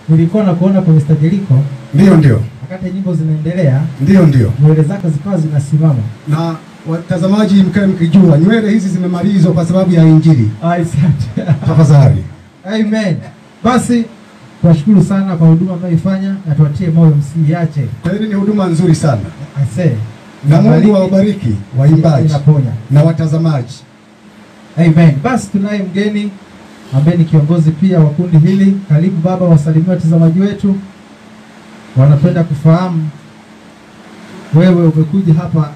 nilikuwa na kuona kwa Mr. Jeriko Ndio, ndio, wakati nyimbo zinaendelea, ndio, ndio. nywele zako zikawa zinasimama. Na watazamaji, mkae mkijua nywele hizi zimemalizwa kwa sababu ya Injili. Asante. Tafadhali. Amen. Basi tuwashukuru sana kwa huduma mnayoifanya na tuwatie moyo, msiiache. Kweli ni huduma nzuri sana, Ase. na Mungu awabariki waimbaji Inaponya. na watazamaji. Amen. Basi tunaye mgeni ambaye ni kiongozi pia wa kundi hili. Karibu baba, wasalimia watazamaji wetu, wanapenda kufahamu wewe umekuja hapa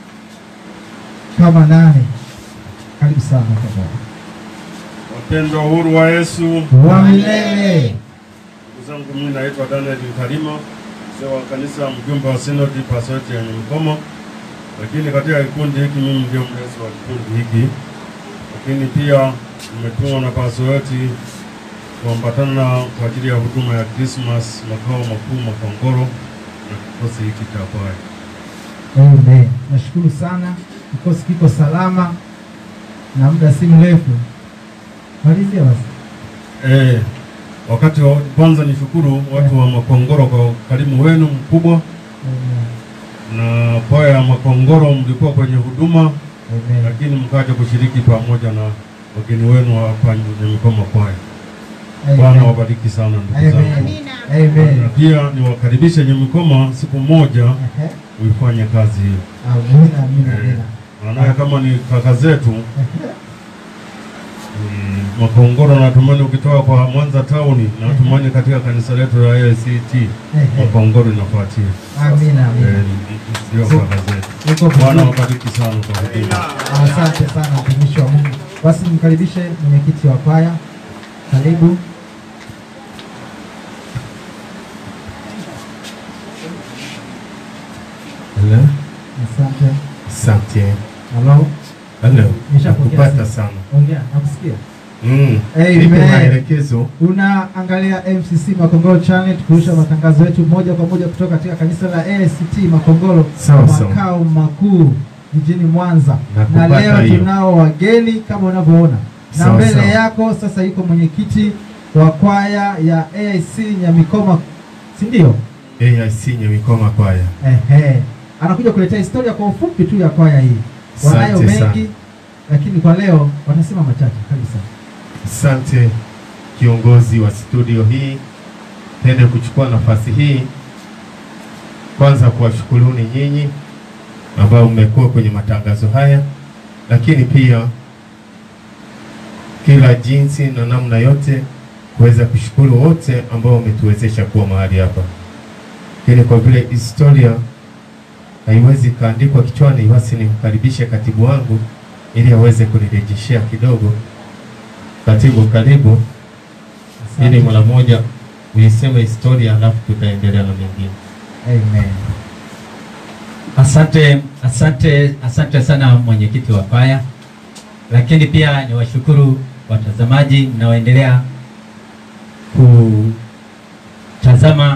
kama nani? Karibu sana baba. Wapendwa huru wa Yesu, wa milele. ndugu zangu, mimi naitwa Daniel Mkalima, mzee wa kanisa, mjumbe wa sinodi pasoti ya Nyamkomo, lakini katika kikundi hiki mimi ndio mlezi wa kikundi hiki, lakini pia nimetumwa na pasoti kuambatana kwa ajili ya huduma ya Christmas makao makuu Makongoro na kikosi hiki cha kwaya. Amen. Nashukuru sana, kikosi kiko salama na muda si mrefu. Malizia basi. Eh, wakati wa kwanza nishukuru watu wa Makongoro kwa ukarimu wenu mkubwa Amen. na kwaya ya Makongoro mlikuwa kwenye huduma Amen. lakini mkaja kushiriki pamoja na wageni wenu hapa Nyamikoma kwaya. Bwana Amen. wabariki sana ndugu zangu. Amen. Amen. Na pia niwakaribishe Nyamikoma siku moja Ehe. uifanye kazi hiyo. Amina, amina, Eh, amina. Maana kama ni kaka zetu mm, Makongoro natumani ukitoka kwa Mwanza town natumani katika kanisa letu la ACT Ehe. Makongoro inafuatia. Amina, Eh, amina. ndio kaka zetu. Uko Bwana vizuri. wabariki sana kwa huduma. Asante sana mtumishi wa Mungu. Basi mkaribishe mwenyekiti wa kwaya. Karibu. Hello. Asante. Asante. Halo. Hello. Nimeshapokea Nakupata simu. sana. Ongea, nakusikia. Mm. Amen. Nipe maelekezo. Unaangalia MCC Makongoro Channel tukirusha matangazo yetu moja kwa moja kutoka katika kanisa la ACT Makongoro Sawa, sawa. makao makuu jijini Mwanza, na Nakupata leo hiyo. tunao wageni kama unavyoona, na Sawa, mbele sawa. yako sasa yuko mwenyekiti wa kwaya ya AIC Nyamikoma, si ndio? AIC Nyamikoma kwaya. Ehe, anakuja kuletea historia kwa ufupi tu ya kwaya hii. Wanayo Asante sana. mengi, lakini kwa leo watasema machache. Karibu sana. Asante kiongozi wa studio hii, pende kuchukua nafasi hii kwanza kuwashukuruni nyinyi ambao mmekuwa kwenye matangazo haya, lakini pia kila jinsi na namna yote kuweza kushukuru wote ambao wametuwezesha kuwa mahali hapa. Lakini kwa vile historia haiwezi kaandikwa kichwani, basi nimkaribishe katibu wangu ili aweze kunirejeshea kidogo. Katibu, karibu ili mara moja uiseme historia, alafu tutaendelea na mengine. Amen. Asante, asante, asante sana mwenyekiti wa kwaya, lakini pia niwashukuru watazamaji mnaoendelea kutazama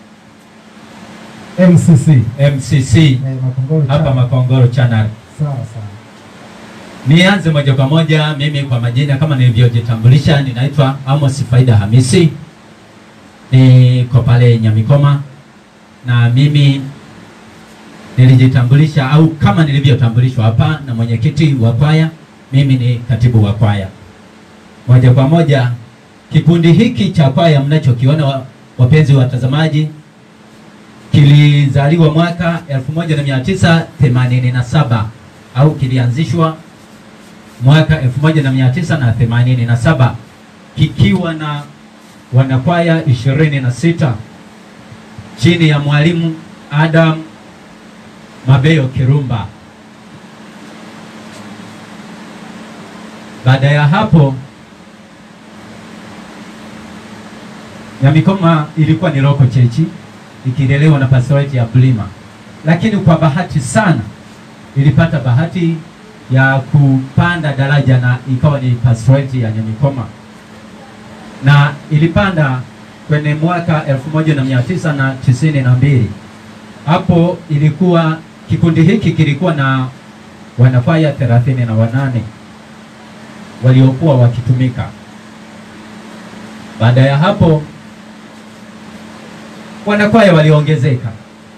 MCC MCC eh, Makongoro hapa Channel. Makongoro Channel. Sawa sawa. Nianze moja kwa moja, mimi kwa majina kama nilivyojitambulisha, ninaitwa Amos Faida Hamisi, niko pale Nyamikoma, na mimi nilijitambulisha au kama nilivyotambulishwa hapa na mwenyekiti wa kwaya, mimi ni katibu wa kwaya. Moja kwa moja, kikundi hiki cha kwaya mnachokiona, wa- wapenzi watazamaji, kilizaliwa mwaka 1987 au kilianzishwa mwaka 1987 kikiwa na wanakwaya 26 chini ya mwalimu Adam Mabeyo Kirumba. Baada ya hapo Nyamikoma ilikuwa ni loko chechi ikilelewa na pastorate ya Bulima, lakini kwa bahati sana ilipata bahati ya kupanda daraja na ikawa ni pastorate ya Nyamikoma na ilipanda kwenye mwaka 1992 hapo ilikuwa kikundi hiki kilikuwa na wanakwaya thelathini na wanane waliokuwa wakitumika. Baada ya hapo wanakwaya waliongezeka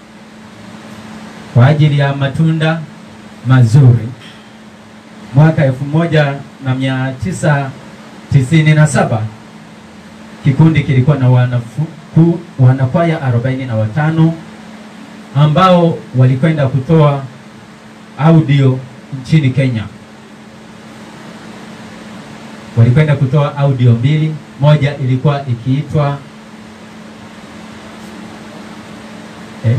kwa ajili ya matunda mazuri. Mwaka elfu moja na mia tisa tisini na saba kikundi kilikuwa na wanafu, ku, wanakwaya arobaini na watano ambao walikwenda kutoa audio nchini Kenya. Walikwenda kutoa audio mbili, moja ilikuwa ikiitwa eh,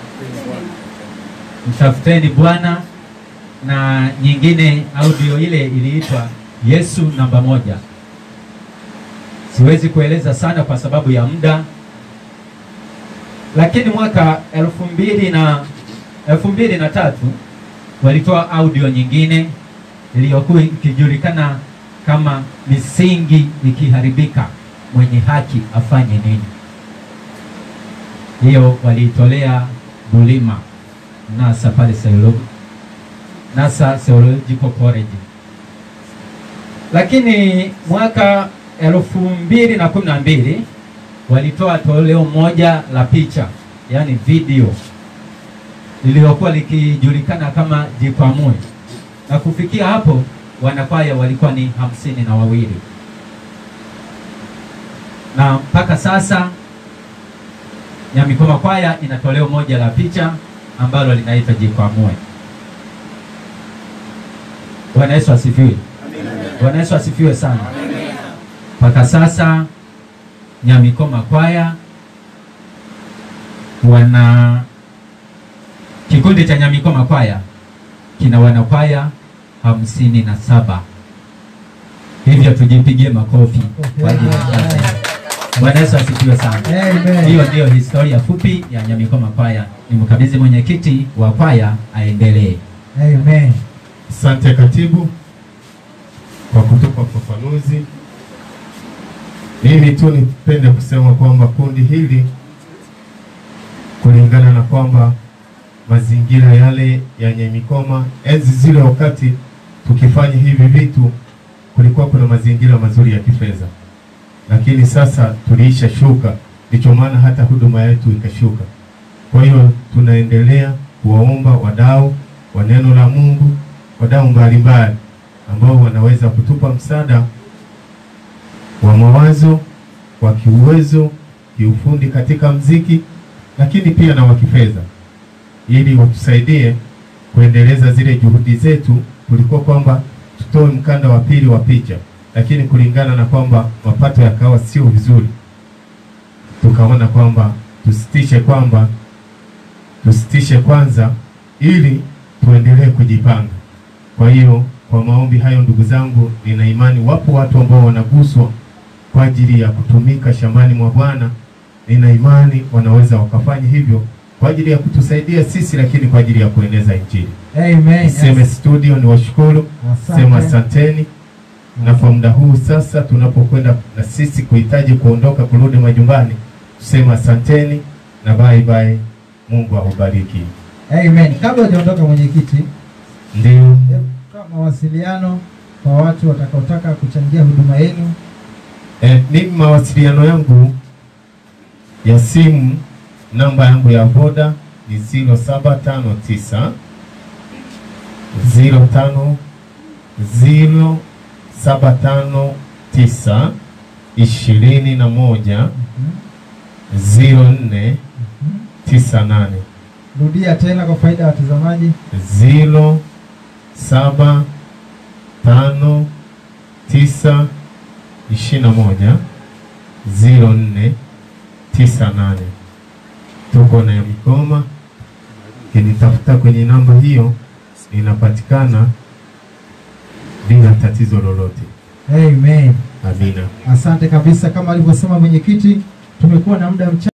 mtafuteni Bwana na nyingine audio ile iliitwa Yesu namba moja. Siwezi kueleza sana kwa sababu ya muda, lakini mwaka elfu mbili na elfu mbili na tatu walitoa audio nyingine iliyokuwa ikijulikana kama misingi ikiharibika, mwenye haki afanye nini? Hiyo waliitolea Bulima NASA pale Seolo- NASA Theological College. Lakini mwaka elfu mbili na kumi na mbili walitoa toleo moja la picha, yaani video lililokuwa likijulikana kama Jikwamue, na kufikia hapo wanakwaya walikuwa ni hamsini na wawili na mpaka sasa Nyamikoma kwaya ina toleo moja la picha ambalo linaitwa Jikwamue. Bwana Yesu asifiwe. Bwana Yesu asifiwe sana. Mpaka sasa Nyamikoma kwaya wana kikundi cha Nyamikoma kwaya kina wanakwaya hamsini na saba. Hivyo tujipigie makofi kwa ajili ya kazi. Bwana Yesu asifiwe sana. Amen. Hiyo ndiyo historia fupi ya Nyamikoma kwaya. Nimkabidhi mwenyekiti wa kwaya aendelee. Amen. Asante katibu kwa kutupa ufafanuzi. Mimi tu nipende kusema kwamba kundi hili kulingana na kwamba mazingira yale ya Nyamikoma enzi zile, wakati tukifanya hivi vitu, kulikuwa kuna mazingira mazuri ya kifedha, lakini sasa tuliisha shuka, ndicho maana hata huduma yetu ikashuka. Kwa hiyo tunaendelea kuwaomba wadau wa neno la Mungu, wadau mbalimbali ambao wanaweza kutupa msaada wa mawazo, wa kiuwezo, kiufundi katika mziki, lakini pia na wa kifedha, ili watusaidie kuendeleza zile juhudi zetu. Kulikuwa kwamba tutoe mkanda wa pili wa picha, lakini kulingana na kwamba mapato yakawa sio vizuri, tukaona kwamba tusitishe kwamba tusitishe kwanza ili tuendelee kujipanga. Kwa hiyo kwa maombi hayo, ndugu zangu, nina imani wapo watu ambao wanaguswa kwa ajili ya kutumika shambani mwa Bwana. Nina imani wanaweza wakafanya hivyo kwa ajili ya kutusaidia sisi, lakini kwa ajili ya kueneza Injili. Amen. Seme studio ni washukuru, Asante. sema asanteni. Na kwa muda huu sasa, tunapokwenda na sisi kuhitaji kuondoka kurudi majumbani, tusema asanteni na bye bye. Mungu awabariki. Amen. Kabla hujaondoka mwenyekiti, Ndio. hebu toa mawasiliano kwa watu watakaotaka kuchangia huduma yenu. E, mimi mawasiliano yangu ya simu, namba yangu ya voda ni 0759 05 0759 ishirini na moja ziro nne tisa nane Rudia tena kwa faida ya watazamaji. ziro saba tano tisa ishirini na moja ziro nne tisa nane. Tuko na Mikoma, kinitafuta kwenye namba hiyo, inapatikana bila tatizo lolote. Amen. Amina. Asante kabisa, kama alivyosema mwenyekiti, tumekuwa na muda mchache